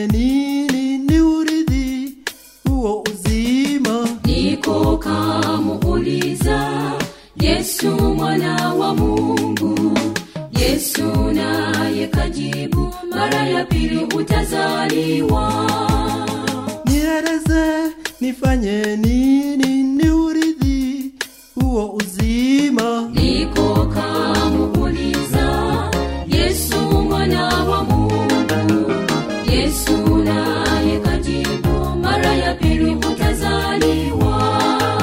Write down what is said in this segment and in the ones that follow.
nifanye nini ni urithi huo uzima niko kamuuliza yesu mwana wa mungu yesu naye kajibu mara ya pili utazaliwa nieleze nifanye nini ni urithi huo uzima niko kamuuliza yesu mwana wa mungu yesu naye kajibu mara ya pili utazaliwa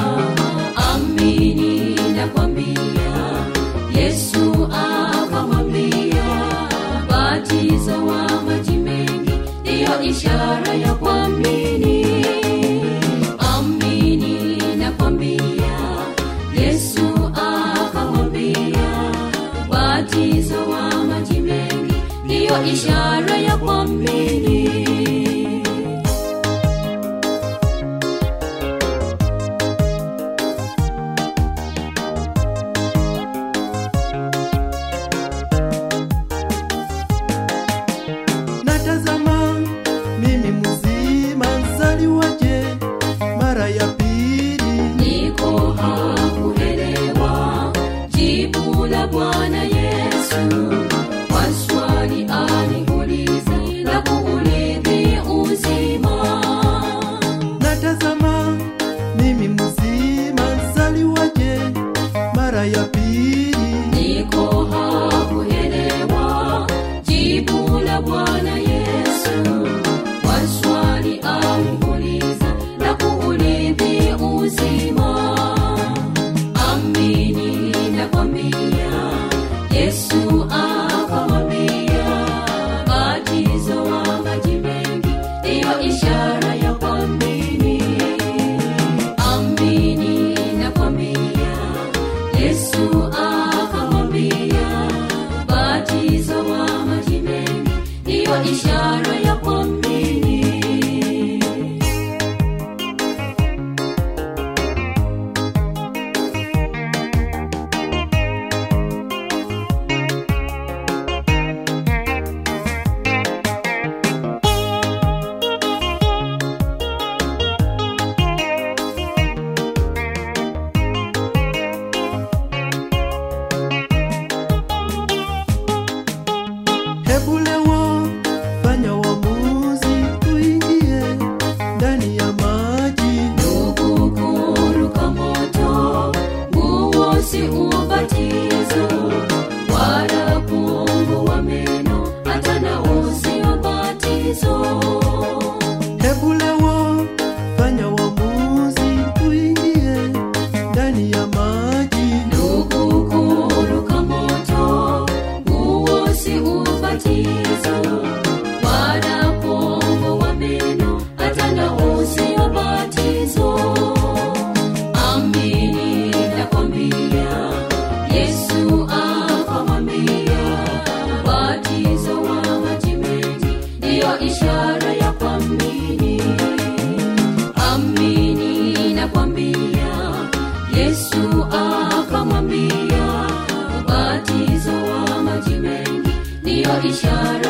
amini nakwambia yesu akamwambia batizo wa maji mengi ndiyo ishara ya kuamini amini nakwambia yesu akamwambia batizo wa maji mengi ndiyo ishara ya kuamini natazama mimi mzima zaliwaje mara ya pili niko hakuelewa jibu la bwana yesu kwa swali aliuliza la kuulithi uzima natazama mimi mzima zaliwaje mara ya pili niko hakuelewa jibu la bwana yesu kwa swali aliuliza la kuulithi uzima amini nakwambia yesu akamwambia batizo wa maji mengi ndiyo ishara ya kuamini amini nakwambia yesu akamwambia batizo wa maji mengi ndiyo ishara ya kuamini hebu leo fanya uamuzi uingie ndani ya maji ndugu kuruka moto nguo si ubatizo wala kuungua meno hata na usio batizo hebu leo fanya uamuzi uingie ndani ya maji ndugu kuruka moto nguo si ubatizo wala kuungua meno hata na usio batizo amini nakwambia yesu akamwambia batizo wa maji mengi ndiyo ishara ya kuamini amini nakwambia yesu akamwambia ubatizo wa maji mengi ndiyo ishara